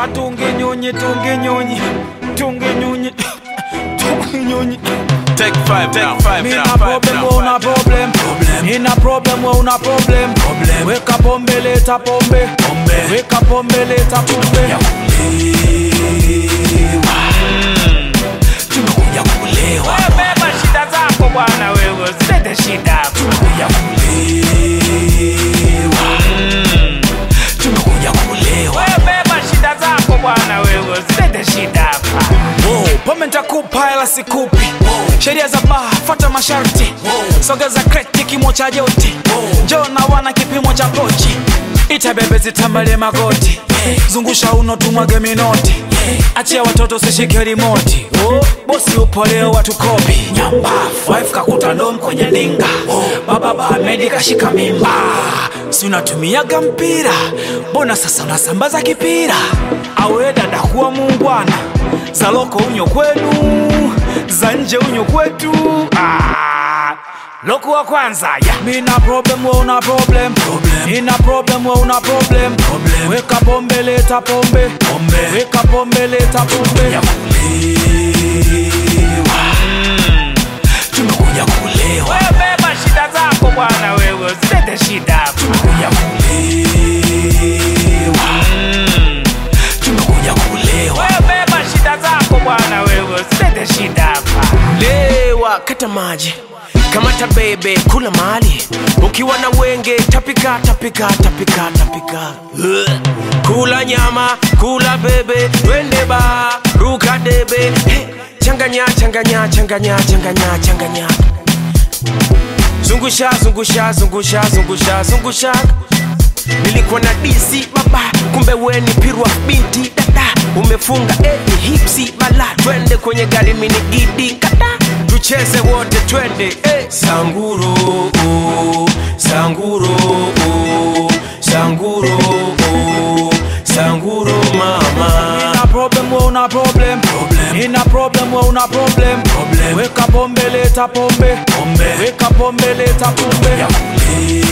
Atunge nyonyi, tunge nyonyi, tunge nyonyi, tunge nyonyi. Take five, take five, Mina now, five, problem, now, we una five. problem. Nina problem, we una problem. Weka pombe, leta pombe. Weka pombe, leta pombe. tumekuja kulewa Wewe beba shida zako bwana, wewe usilete shida hapa. tumekuja kulewa tumekuja kulewa Wewe beba shida zako bwana, wewe usilete shida hapa. Wow, pombe nitakupa hela sikupi. Sheria za baa, fuata masharti. Sogeza kreti kimo cha joti. Njoo na wana kipimo cha pochi. Ita bebe zitambalie magoti. Zungusha uno tumwage minoti. Achia watoto sishike rimoti. Oh, bosi upo leo watu kopi. Nyamba, wife kakuta ndom kwenye ndinga. Baba Bahmedi kashika mimba. Si unatumiaga mpira, mbona sasa unasambaza kipira? Awe dada kuwa muungwana, za loko unyo kwenu, za nje unyo kwetu. Ah, loko wa kwanza ya mina problem, we una problem, nina problem, we una problem. Weka pombe, leta pombe, weka pombe, leta pombe. tumekuja kulewa Wewe beba shida zako bwana, wewe usilete shida hapa. tumekuja kulewa tumekuja kulewa Wewe beba shida zako bwana, wewe usilete shida hapa. lewa kata maji kamata bebe kula mali ukiwa na wenge tapika tapika tapika tapika Ugh. kula nyama kula bebe twende ba ruka debe hey. changanya changanya changanya changanya changanya zungusha zungusha zungusha zungusha zungusha nilikuwa na disi baba kumbe weni pirwa binti dada umefunga eti hipsi bala twende kwenye gari minigidi kata tucheze wote twende eh. sanguro oh, sanguro oh, sanguro oh, sanguro mama Nina problem, we una problem. Nina problem, we una problem. Weka pombe, leta pombe. Weka pombe, leta pombe.